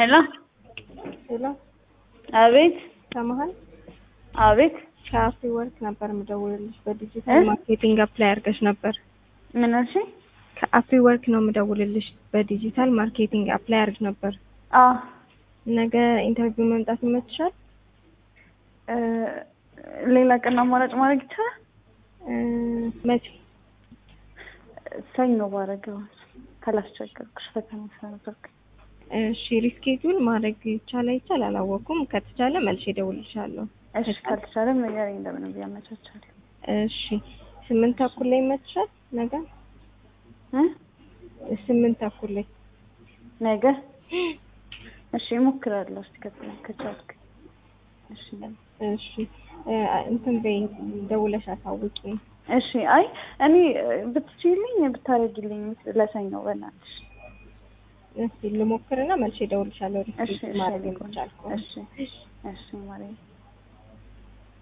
ሄሎ ሄሎ አቤት ሰማሃል? አቤት ከአፍሪ ወርክ ነበር የምደውልልሽ። በዲጂታል እ? ማርኬቲንግ አፕላይ አድርገሽ ነበር። ምን አልሽኝ? ከአፍሪ ወርክ ነው የምደውልልሽ። በዲጂታል ማርኬቲንግ አፕላይ አድርግ ነበር። አ ነገ ኢንተርቪው መምጣት ይመችሻል? እ፣ ሌላ ቀን አማራጭ ማድረግ ይቻላል? እ፣ መቼ? ሰኞ ባረገው ካላስቸገርኩሽ ፈተና ስለነበርኩ እሺ ሪስኬጁል ማድረግ ይቻል አይቻል አላወኩም። ከተቻለ መልሼ እደውልልሻለሁ። እሺ ካልተቻለም ንገረኝ እንደምንም ብዬ አመቻቻለሁ እሺ ስምንት ተኩል ላይ ይመችሻል? ነገ እ ስምንት ተኩል ላይ ነገ እሺ እሞክራለሁ እስኪ ከቻልኩ ከቻልኩ እሺ እሺ እ፣ እንትን በይ ደውለሽ አሳውቂኝ። እሺ አይ እኔ ብትችይልኝ ብታረጊልኝ ለሰኞ በእናትሽ እስኪ ልሞክርና መልሼ እደውልልሻለሁ። እሺ ሪስኬጁል እሺ ማድረግ ሊቆን የሚቻል ከሆነ እሺ እሺ ማለት